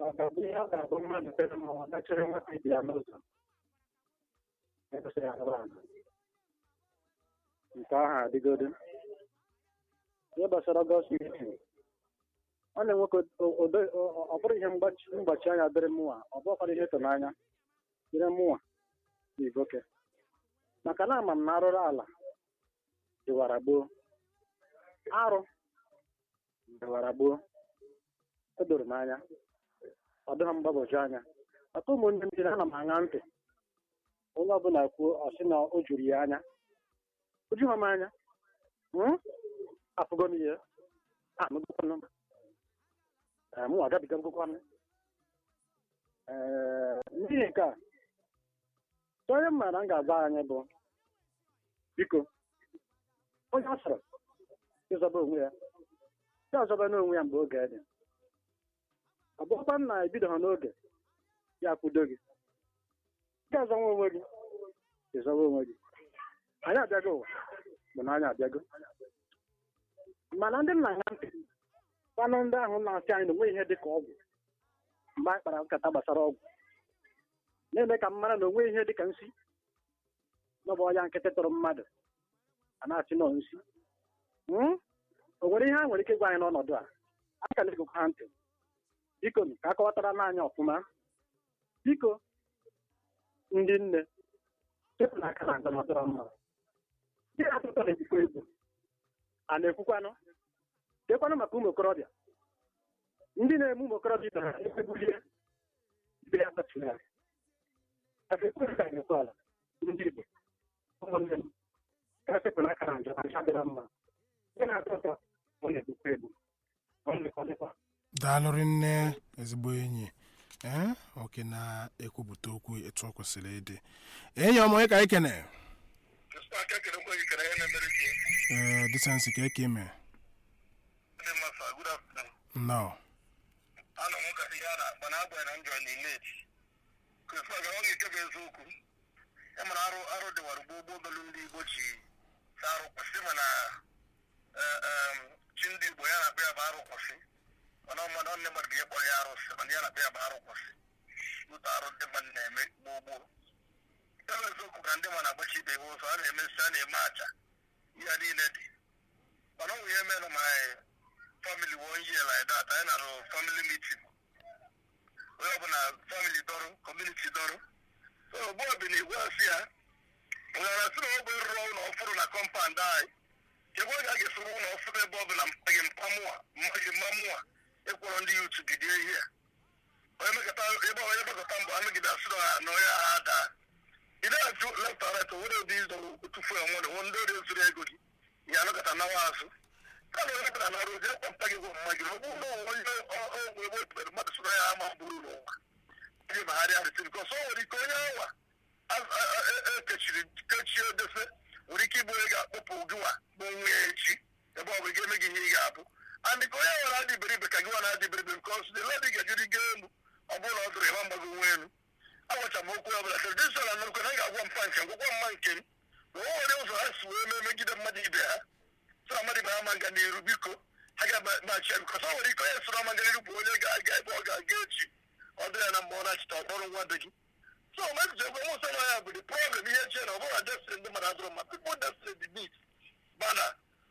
ọ ga-abụ ihe ọ ga-abụ mmadụ tere ma ọ dachịrị nwata ibe ya n'ụzọ ekwesịghị agaba ala nke ahụ adịgodo ihe gbasara ọgọst mitin ọ na-enwekọ ụdị ọ bụrụ ihe mgbachi mgbachi anya dịrị mụnwa ọ bụrụkwara ihe ịtụnanya dịrị mụnwa na igoke maka na ama m na arụrụ ala dịwara gboo arụ dịwara gboo o doro m anya ọ dịghị mgbagwoju anya maka ụmụnne m jiri ana m aṅa ntị onye ọbụla kwuo ọ sị na o juru ya anya o jughị m anya Hmm? afụgo m ihe anụgokwanụ m Ee, mụ agabiga ngụkwanụ ee n'ihi nke a onye m maara m ga-agba anyị bụ biko onye ọ sọrọ ịzọba onwe ya ya ọzọba n'onwe ya mgbe oge dị ọ bụrụkwa na ebidoghị n'oge ya kwudo gị gị azọnwa onwe gị ịzọba onwe gị anyị abịago ụwa bụ na anyị abịago mana ndị nna na ntị kwanụ ndị ahụ na-asị anyị na onwe ihe dị ka ọgwụ mgbe anyị kpara nkata gbasara ọgwụ na-eme ka m mara na onwe ihe dị ka nsi n'ọbụ ọya nkịtị tụrụ mmadụ a na-asị nọ nsi Hmm? o nwere ihe a nwere ike ịgwa anyị n'ọnọdụ a aka na-egokwa ha ntị biko nụ, ka a kọwatara n'anya ọfụma biko ndị nne chepụ na aka na njem ọdọrọ mma ndị na-atụtọ na-ekwukwa egwu a na-ekwukwanụ dekwanụ maka ụmụ okorobịa ndị na-eme ụmụ okorobịa ibe ha ekwebulie ibe ya kpachiri ya aka ekweghị ka ga-ekwe ala ndị Igbo ụmụnne m ka sepụ n'aka na njem aja dịra mma ndị na-atọ ụtọ ọ na-egbukwa egwu ọ na-ekọdịkwa daalụrị nne ezigbo enyi ee oke na-ekwupụta okwu etu ọ kwesịrị ịdị enyi ọmụ onye ka anyị kene aka kerekwa gị kere ihe na-emere gị ee disensi ka eke ime ndị masa good afternoon nnọọ anọ m ka ihe a na-akpa na agbanyeghị na njọ n'ilet krisma ga ọ ga-eke bụ eziokwu e mara arụ arụ dịwara ugbo ụgbọ obelu ndị igbo ji sa arụ kwụsị mana eh, em, chi ndị igbo ya na-akpọ ya bụ arụ kwụsị mana ọ mmadụ nne mmadụ ga-ekpọ ya arụsị mana ya na-akpọ ya bụ arụ kwụsị ụtọ arụ ndị mmadụ na-eme gboo gboo ya bụ eziokwu ka ndị mmadụ agbachi ibe ha ụzọ a na-emesi a na-eme aja ihe a niile dị mana ọ nwụ ihe mere ma family one year like that anyị na-arụ family meeting onye ọbụla family dọrụ community dọrụ so bọọdụ na-egwu asị ya nwere sị na ọ bụ ịrụ ụlọ ọfụrụ na kọmpand anyị chekwa oge a ga-esoro ụlọ ọfụrụ ebe ọbụla mmaghị mpamụa mmaghị mmamụa ịkwọrọ ndị yutu gidie ihe onye mekọta ebe onye gbakọta mbọ amegide asị na na onye agha daa ị na-ajụ left and right onwere ụdị ịzọ tufu enwere nwe ndị ọrịa zuru ego gị ya anọkọta nawa azụ ka na onye bụla na-arụ ozi ekpọmpa gị bụ mma gị ọ bụrụ na onwe onye ọgwụ ebe otere mmadụ soro ya ama bụrụ n'ụwa ndị bagharịa arịtị bikọs o nwere ike onye awa ekechiri kechie odefe nwere ike ịbụ onye ga-akpọpụ gịwa bụ nwa ya echi ebe ọ bụ ị ga-eme gị ihe ị ga-abụ and ka onye nwere adị iberibe ka gịwa na-adị iberibe bikọs the lady ga-ejiri gaa elu ọ bụrụ na ọ dụrụ ịma mgbago nwa elu agwacha m okwu ọbụla tradishọn na nnukwu na m ga-agwa mpa nke m gwakwa mma nke m na o nwere ụzọ ha si wee mee megide mmadụ ibe ha sọ mmadụ ibe ha ma nga n'iru biko ha ga-machi ya bikọs o nwere ike onye soro ama nga n'iru bụ onye ga-aga ebe ọ ga-aga echi ọ dịrị ya na mgbe ọ na-achịta ọkpọrọ nwa be gị so message egwe mụ sọ ya bụ the problem ihe chie na ọ bụrụ na destiny ndị mmadụ adụrụ ma people destiny the need mana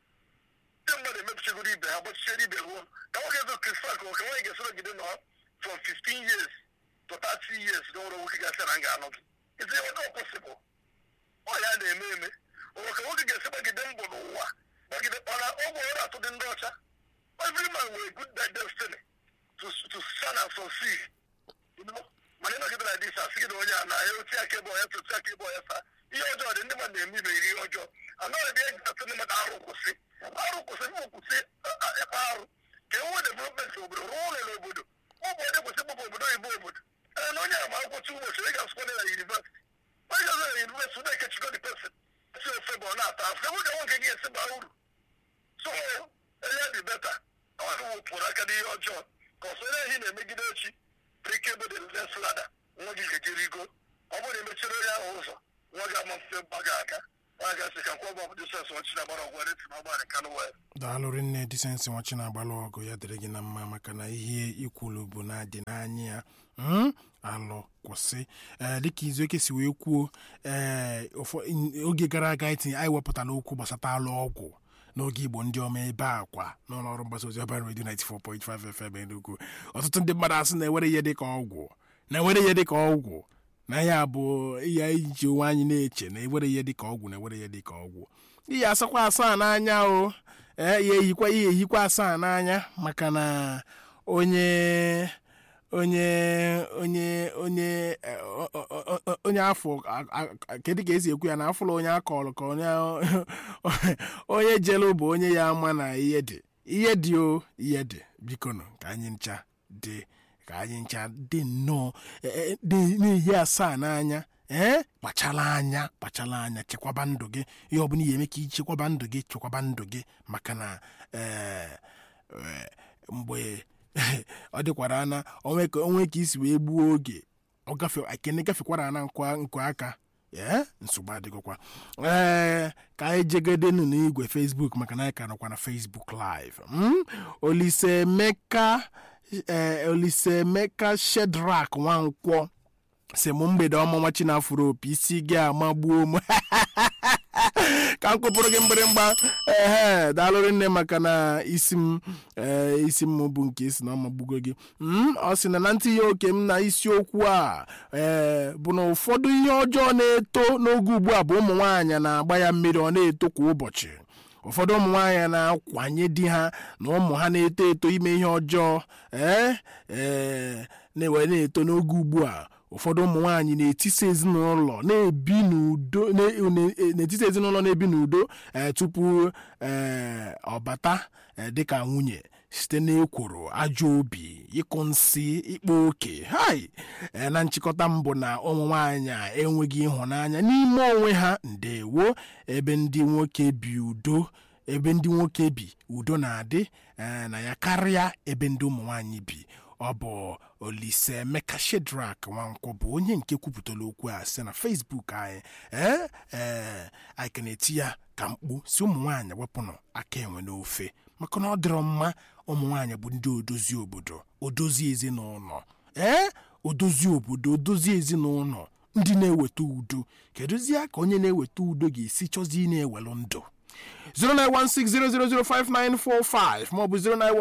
ndị mmadụ emepichagoro ibe ha gbachichara ibe ruo ka nwoke ego kristal ka nwoke nwaanyị ga-esoro gide nọ from 15 years to 30 years na nwere nwoke ga-asị na nga anọ gị isi nwoke possible ọ ya na-eme eme onwe ka nwoke ga-esi gbagide mbọ n'ụwa gbagide mana ọgwụ ọrụ atụ dị ndị ọcha every man nwere good destiny to, to shine and succeed you know mana ịnọgide na dis asị gị na onye a na ya oti aka ebe ọya tụtụ aka ebe ọya saa ihe ọjọọ dị ndị mmadụ na-eme ibe ihe ọjọọ anaghị ebe eji atụ ndị mmadụ arụ kwụsị arụ kwụsị bụ kwụsị ịkpa arụ ka enwe development obodo rụọ ụlọ n'obodo ọ bụ onye kwesị ịkpọpụ obodo oyibo obodo ee na onye ama akwụkwọ tu ụbọchị ị ga-asụkwa na yunivesiti onye ga-azụ na yunivesiti na-ekechikọ dị pesin si ofe bụ ọ na-ata afọ ebe ka nwoke gị esi baa uru so enye dị beta ọ wụpụrụ aka n'ihe ọjọọ ka ọsọ onye ehi na-emegide echi ike bụ the next ladder nwa gị ga-eji rigo ọ bụrụ na emechiri onye ahụ ụzọ nwa gị ama mfe gbaga aka nwa ga-asị ka nkwọ ọgbọ dị sens ọ nwachi na-agbara ọgwụ eti na ọgbara kanụ wee daalụ rinne disensi nwachi na-agbalụ ọgụ ya dịrị gị na mma maka na ihe ikwulu bụ na adị n'anya ya Mm? alụ kwụsị ee dịka izuoke si wee kwuo ee ụfọ- in- oge gara aga itinye anyị wepụtara okwu gbasata alụ ọgwụ n'oge igbo ndị ọma ebe a kwa n'ụlọ ọrụ mgbasa ozi ọbara redio 94.5 FM Enugu ọtụtụ ndị mmadụ asị na-ewere ihe dịka ọgwụ na-ewere ihe dịka ọgwụ na ya bụ ya iji onwe anyị na-eche na ewere ihe dịka ọgwụ na-ewere ihe dịka ọgwụ ihe asakwa asaa n'anya o ee ya ehikwa ihe ehikwa asaa n'anya maka na onye onye onye onye eh, o- o- o- o- onye afọ a- a- kedu ka esi ekwu ya na afụla onye akọrọ ka onye onye jelu bụ onye ya ama na ihe dị ihe dị o ihe dị biko nụ ka anyị ncha dị ka anyị ncha dị nnọọ eh, eh, dị n'ihe asaa n'anya ee kpachala anya kpachala anya chekwaba ndụ gị ihe ọ bụla ihe eme ka ichekwaba ndụ gị chekwaba ndụ gị maka na eh, eh, mgbe ọ dịkwara ana onwe ka onwe ka isi wee gbuo oge ọ gafe ekene gafekwara ana nkwa nkwa aka ee nsogbu adịgokwa ee ka anyị jegedenu n'igwe facebook maka na anyị ka nọkwa na facebook live mm? olisemeka ee olisemeka shedrak nwankwọ si m mgbede ọma nwa chinafụrụ opi isi gị amagbuo m ka m kụpụrụ gị mgbịrịmgba ehe daalụrị nne maka na isi m ee, isi m bụ nke isi na ọ magbugo gị Mm, ọ sị na na ntinye oke m na isiokwu a ee bụ na ụfọdụ ihe ọjọọ na-eto n'oge ugbu a bụ ụmụ nwaanyị na-agba ya mmiri ọ na-eto kwa ụbọchị ụfọdụ ụmụ nwaanyị na-akwanye di ha na ụmụ ha na-eto eto ime ihe ọjọọ ee ee na-ewe na-eto n'oge ugbu a ụfọdụ ụmụ nwaanyị na-etisa ezinụlọ na-ebi n'udo na- na- n'etiti ezinụlọ na-ebi n'udo ee, tupu ee, ọ bata ee, dịka nwunye site n'ekworo ajọ obi ịkụ nsị ịkpa oke hai ee, na nchịkọta mbụ na ụmụ nwaanyị a enweghị ịhụnanya n'ime onwe ha ndewo ebe ndị nwoke bi udo ebe ndị nwoke bi udo na-adị ee, na ya karịa ebe ndị ụmụ nwaanyị bi ọ bụ olise emeka shedrak nwankwọ bụ onye nke kwupụtara okwu a site na facebook anyị ee ee anyị ka na-eti ya ka mkpu si ụmụ nwaanyị wepụnụ aka enwe n'ofe maka na ọ dịrọ mma ụmụ nwaanyị bụ ndị odozi obodo odozi ezinụlọ ee odozi obodo odozi ezinụlọ ndị na-eweta udo kedụzie ka onye na-eweta udo ga-esi chọzi ị na-ewelụ ndụ 09160005945 maọbụ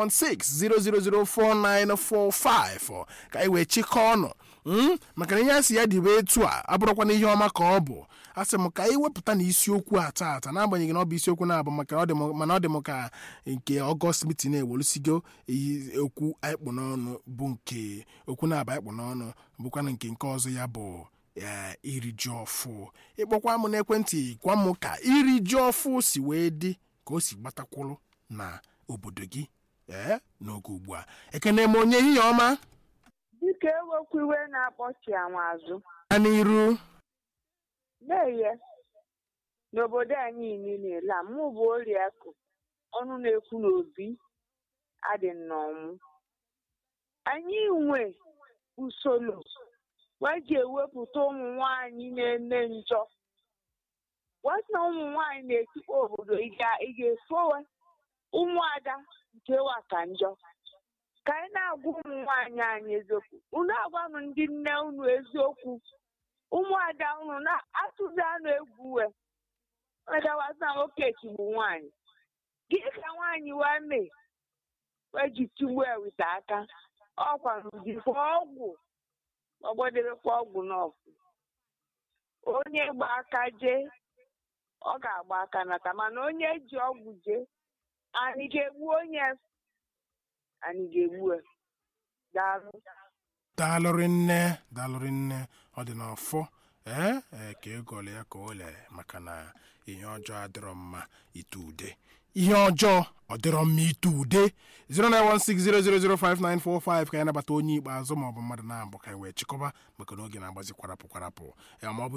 09160004945 ka anyị wee chịkọọ ọnụ Mm, maka na ihe a sị ya dịbe etu a abụrụkwana ihe ọma ka ọ bụ a sị m ka anyị wepụta na isiokwu a taata n'agbanyeghị na ọ bụ isiokwu na-abụ maka ọ dị m- mana ọ dị m ka nke ọgọst mitin ewolusigo iyi okwu anyị kpụ n'ọnụ bụ nke okwu na-aba anyị kpụ n'ọnụ bụkwana nke nke ọzọ ya bụ ee iri ji ọfụ ịkpọkwa m n'ekwentị gwa m ka iri ji ọfụ si wee dị ka o si gbatakwụrụ na obodo gị ee n'oge ugbu a ekene m onye ihe ọma Dịka ewekwa iwe na-akpọchi anwa azụ a n'iru na-eye n'obodo anyị niile la mụ bụ oriakụ ọnụ na-ekwu n'obi adị nnọọmụ anyị nwe usoro wee ji ewepụta ụmụ nwanyị na-eme njọ wee sị na ụmụ nwanyị na-etikwa obodo ị ga- ị ga-efowe ụmụada nke wa ka njọ ka anyị na-agwa ụmụ nwaanyị anyị eziokwu unu agwanụ ndị nne unu eziokwu ụmụada unu na-atụzi anụ egwu we medawazi na nwoke chigbu nwaanyị gị ka nwaanyị wee mee wee ji tigbuo ewite aka ọkwa jikwa ọgwụ ọgbọdebekwa ọgwụ n'ọgwụ onye gba aka jee ọ ga-agba aka nata mana onye ji ọgwụ jee anyị ga-egbu onye anyị ga-egbu ya daalụ daalụrị nne daalụrị nne ọ dị n'ọfọ ee ee ka egole ya ka o lere maka na ihe ọjọọ adịrọ mma ite ude ihe ọjọọ ọ dịrọ mma ite ude 09160005945 ka ya nabata onye ikpeazụ maọbụ mmadụ na-abụ ka anyị wee chịkọba maka na oge na-agbazi kwarapụ kwarapụ ya maọbụ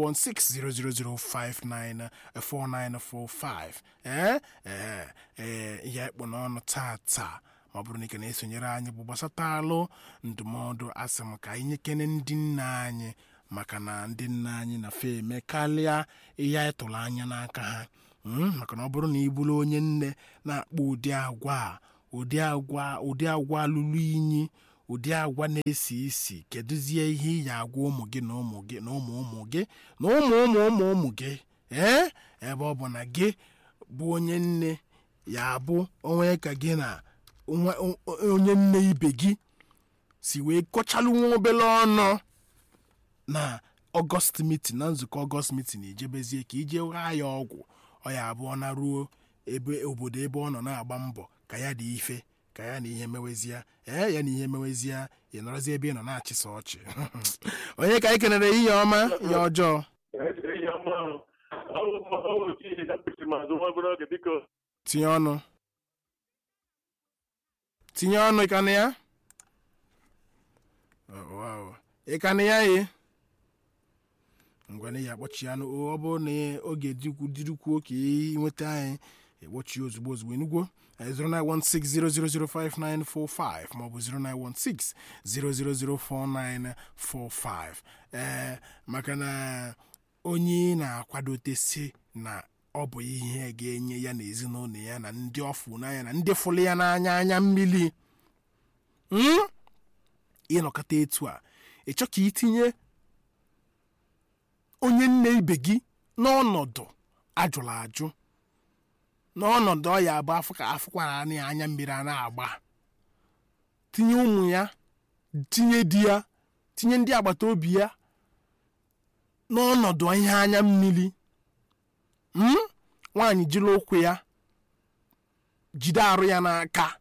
09160005945 ee ee ee ihe ekpụ n'ọnụ taa taa ma ọ bụrụ na ike na-esonyere anyị bụ gbasata alụ ndụmọdụ asị m ka anyị nyekene ndị nna anyị maka na ndị nna anyị na fe eme karịa ihe anyị tụrụ anya n'aka ha Mm, maka na ọ bụrụ na ị bụrụ onye nne na-akpọ ụdị agwa a ụdị agwa ụdị agwa lụrụ inyi ụdị agwa na-esi isi kedụzie ihe ị ya agwa ụmụ gị na ụmụ gị na ụmụ ụmụ gị na ụmụ ụmụ ụmụ ụmụ gị ee ebe ọ bụ na gị bụ onye nne ya bụ onwe ka gị na nwa- o- onye nne ibe gị si wee kọchalụ nwa obere ọnụ na ọgọst mitin na nzukọ ọgọst mitin ijebezie ka ije ghaa ya ọgwụ ọ ya abụọ na ruo ebe obodo ebe ọ nọ na-agba mbọ ka ya dị ife ka ya na ihe mewezie ee ya na ihe mewezie ị nọrọzi ebe ị nọ na-achịsa ọchị onye ka anyị kenere ihe ọma ihe ọjọọ tinye ọnụ tinye ọnụ ịkanụ ya Oh, wow. ịkanụ ya ye ngwana ya akpọchi ya n'o- ọ bụrụ na oge dịkwu dịrịkwuo ka ị nweta anyị ekpọchi ya ozugbo ozugbo enugwo 09160005945 maọbụ 09160004945 ee maka na onye na-akwadote si na ọ bụ ihe ga-enye ya na ezinụlọ ya na ndị ọfụ n'anya na ndị fụrụ ya n'anya anya mmiri Mm? ịnọkọta etu a ịchọ ka itinye onye nne ibe gị n'ọnọdụ ajụrụ ajụ n'ọnọdụ ọ ya abụ afọ ka afụkwara anya ya anya mmiri a na-agba tinye ụmụ ya tinye di ya tinye ndị agbata obi ya n'ọnọdụ ihe anya mmiri Mm? nwaanyị jiri ụkwụ ya jide arụ ya n'aka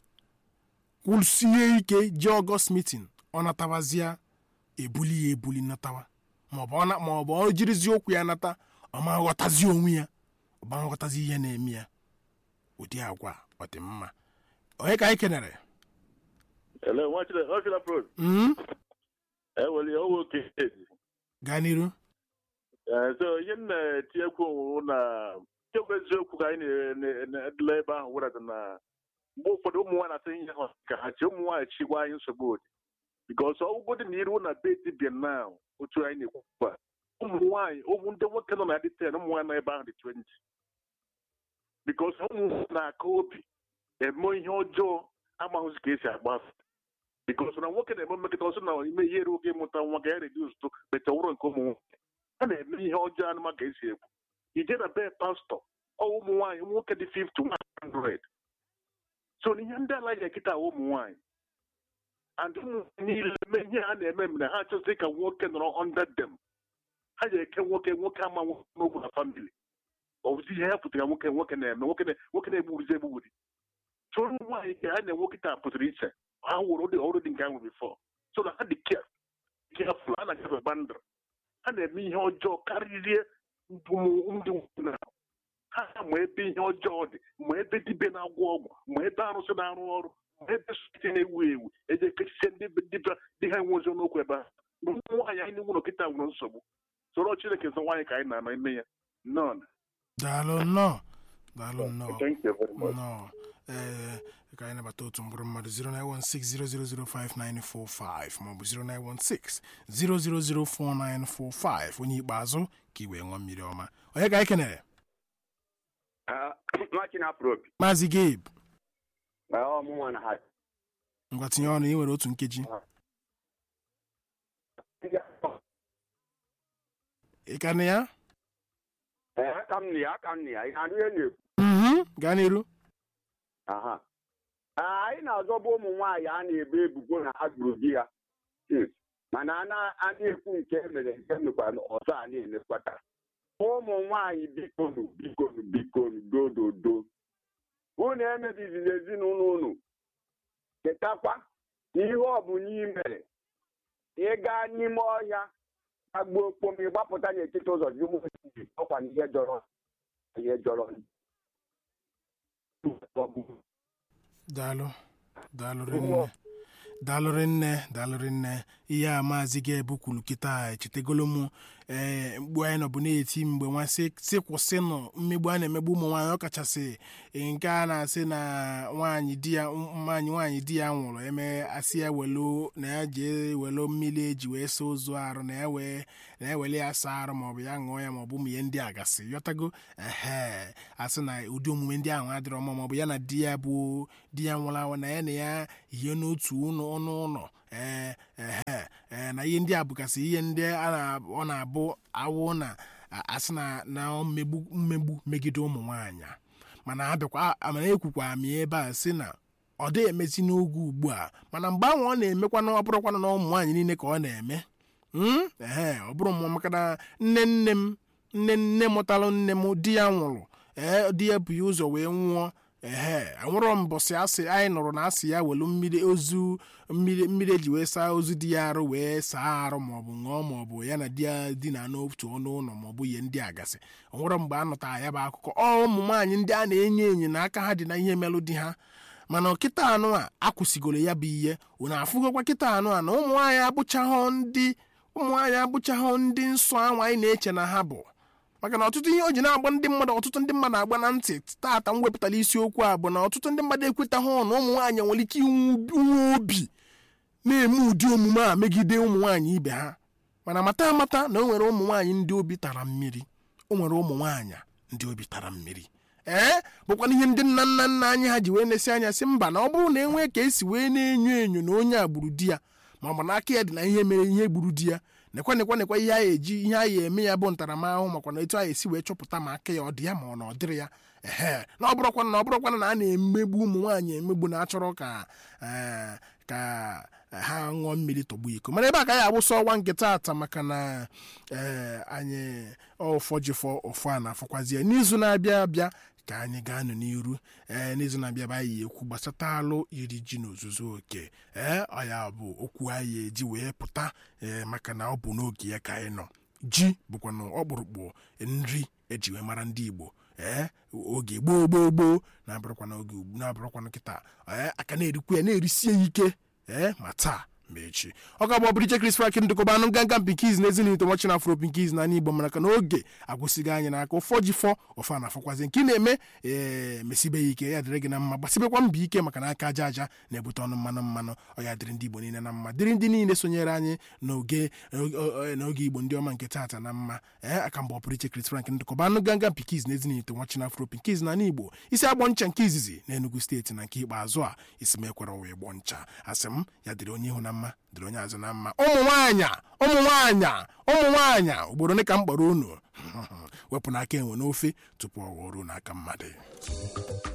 kwụsie ike jee ọgọst mitin ọ natawazịa ebuli ya ebuli natawa maọbụ ọ na- maọbụ ọ jirizi okwu ya nata ọ ma ghọtazi onwe ya ọ ma ghọtazi ihe na-eme ya ụdị agwa ọ dị mma onye ka anyị kenere Hello, watch the watch the pro. Mm? Eh, well, you all okay. gaa n'iru Eh, so ihe m na-etinyekwu onwe na kemgbe eziokwu ka anyị na- na- na-edela ebe ahụ were na mgbe ụfọdụ ụmụ nwaanyị na-asị ihe ha ka ha chi ụmụ nwaanyị chigwa anyị nsogbu odi bikos ọgwụgwọ dị na iru na be dibia na otu anyị na-ekwu ugbu a ụmụ nwaanyị ụmụ ndị nwoke nọ na dị ten ụmụ nwaanyị nọ ebe ahụ dị twenti bikos ụmụ nwaanyị na-aka obi eme ihe ọjọọ amaghụzi ka esi agba bikos na nwoke na-eme mmekọta ọsọ na ime ihe eru oge ịmụta nwa ga ya redus to beta ụrọ nke ụmụ nwoke a na-eme ihe ọjọọ anụma ka esi ekwu ije na be pastọ ọ ụmụ nwaanyị ụmụ nwoke dị 50 100 so na ihe ndị ala ya kịta ụmụ nwaanyị and ụmụ niile mee ihe ha na-eme mere ha chọzi ka nwoke nọrọ under them ha ji eke nwoke nwoke ama nwoke n'ogwu na famili ọbụzi ihe ha pụtara nwoke nwoke na-eme nwoke na- nwoke na-egburizi egburi so ụmụ nwaanyị ka ha na-enwe kịta pụtara iche ha wụrụ ụdị ọrụ dị nke ahụ bifọ so na ha dị care careful ha na-agafe bandra ha na-eme ihe ọjọọ karịrị ụmụ ndị nwoke na ha ma ebe ihe ọjọọ dị ma ebe dibe na-agwọ ọgwụ ma ebe arụsị na-arụ ọrụ ma ebe site na-ewu ewu eji ekechisie ndị be- dibịa dị ha enwe ozi n'okwu ebe ahụ na ụmụ nwaanyị anyị nwụrụ kịta nwere nsogbu soro chineke nsọ nwaanyị ka anyị na-anọ ime ya nọn daalụ nnọọ daalụ nnọọ thank you very much nnọọ ee ka anyị nabata otu mkpụrụ mmadụ 09160005945 maọbụ 09160004945 onye ikpeazụ ka i wee ṅụọ mmiri ọma onye ka anyị kenere nwachi na-apụrụ opi maazị gabe ọmụnwa na ha ngwa tinye ọnụ ị nwere otu nkeji ị ka na ya Ee, aka m na ya aka m na ya ị na-anụ ihe na-ekwu Mhm, gaa n'iru aha Ee, anyị na-azọba ụmụ nwaanyị a na-ebe ebubo na ha gburu di ya Hmm. mana a na- a na-ekwu nke emere nke mekwa na ọzọ a na-elekwata ụmụ nwaanyị bikonu bikonu bikonu dododo unu emebizila ezinụlọ unu chetakwa na ihe ọ bụ n'imere ịga n'ime ọhịa agbuo okpom ịgbapụta n'etiti ụzọ dị ụmụ ojii, ọkwa na ihe jọrọ ihe jọrọ daalụ daalụ rinne daalụ rinne daalụ rinne ihe a maazị ga-ebu kwuru kịta echetagolo m ee mgbe anyị nọbụ na-eti mgbe nwa sị sị kwụsịnụ mmegbu a na-emegbu ụmụ nwaanyị ọkachasị nke a na-asị na nwaanyị di ya nwaanyị nwaanyị di ya nwụrụ eme asị ya welo na ya jee welo mmiri eji wee saa ozu arụ na ya wee na ya wele ya saa arụ maọbụ ya ṅụọ ya maọbụ ụmụ ihe ndị a gasị yọtago ehe asị na ụdị omume ndị ahụ adịrọ mma maọbụ ya na di ya bụ di ya nwụrụ anwụ na ya na ya hie n'otu ụlọ ọnụ ụlọ ee ehe ee na ihe ndị a bụgasị ihe ndị a na- ọ na-abụ awụ na asị na na mmegbu mmegbu megide ụmụ nwaanyị a. mana abịakwa mana ekwukwa m ya ebe a sị na ọ dịghị emezi n'oge ugbu a mana mgbe ahụ ọ na-emekwa na ọ bụrụkwana na ụmụ nwaanyị niile ka ọ na-eme Mm? ehe ọ bụrụ mụ maka na nne nne m nne nne mụtalụ nne m di ya nwụrụ ee di ya bụ ya ụzọ wee nwụọ ehe enwere mbọsị asị anyị nụrụ na asị ya welu mmiri ozu mmiri mmiri eji wee saa ozu di ya arụ wee saa arụ maọbụ ṅụọ maọbụ ya na di ya dina n'otu ọnụ ụlọ maọbụ ihe ndị a gasị onwere mgbe a nụtara ya bụ akụkọ ọ ụmụ nwaanyị ndị a na-enyo enyo na aka ha dị na ihe melụ di ha mana kịta anụ a akwụsịgoro ya bụ ihe unu afụgokwa kịta anụ a na ụmụ nwaanyị abụchaghọ ndị ụmụ nwaanyị abụchaghọ ndị nsọ anwa anyị na-eche na ha bụ maka na ọtụtụ ihe o ji na-agba ndị mmadụ ọtụtụ ndị mmadụ agba na ntị taata m wepụtara isiokwu a bụ na ọtụtụ ndị mmadụ ekwetaghị na ụmụ nwaanyị nwere ike inwe obi na-eme ụdị omume a megide ụmụ nwaanyị ibe ha mana mata amata na o nwere ụmụ nwaanyị ndị obi tara mmiri o nwere ụmụ nwaanyị ndị obi tara mmiri ee bụkwana ihe ndị nna nna nna anyị ha ji wee na-esi anya sị mba na ọ bụrụ na enwee ka esi wee na-enyo enyo na onye a gburu di ya ma ọ bụ na aka ya dị na ihe mere ihe gburu di ya nekwa nekwa nekwa ihe anyị eji ihe anyị eme ya bụ ntaramahụhụ makwa na etu anyị esi wee chọpụta ma aka ya ọ dị ya ma ọ na ọ dịrị ya ehe na ọ bụrụkwana na ọ bụrụkwana na a na-emegbu ụmụ nwaanyị emegbu na-achọrọ ka ee, ka ha ṅụọ mmiri tọgbu iko mana ebe a ka anyị agbụsọ ọnwa nke taata maka na ee anyị ọfọjifọ ụfọ a na-afọkwazie n'izu na-abịa abịa ka anyị ga-anọ n'iru ee n'izu na-abịa bụ anyị ekwu gbasata alụ iri ji n'ozuzu oke ee ọ ya bụ okwu anyị eji wee pụta ee maka na ọ bụ n'oge ya ka anyị nọ ji bụkwa na ọkpụrụkpụ nri eji wee mara ndị igbo ee oge gboo gboo gboo na-abụrụkwana oge ugbu na-abụrụkwana kịta ee aka na-erikwa ya na-erisie ya ike ee ma taa ma echi ọ ga-abụ ọbụrụ iche Chris Frank ndụkọba anụ nganga pinkiz na ezinụlọ nwachi na afro pinkiz na igbo mana ka na oge agwụsịghị anyị n'aka ụfọ ji fọ ụfa na-afọkwazi nke ị na-eme ee mesibe ya ike ya dịrị gị na mma gbasibekwa mbọ ike maka na aka aja aja na-ebute ọnụ mmanụ mmanụ ọ ya dịrị ndị igbo niile na mma dịrị ndị niile sonyere anyị n'oge n'oge igbo ndị ọma nke taata na mma ee aka mgbe ọpụrụ iche Chris Frank ndụkọba anụ ganga pinkiz na ezinụlọ nwachi na afro pinkiz na igbo isi agbọ ncha nke izizi na enugu steeti na nke ikpeazụ a isi m ekwere wee gbọ ncha asị m ya dịrị onye ihu na mma dịrị onye azụ na mma ụmụ nwaanyị ụmụ nwaanyị ụmụ nwaanyị ugboro ole ka m kpọrọ unu wepụ n'aka enwe n'ofe tupu ọ ghọọ ruo n'aka mmadụ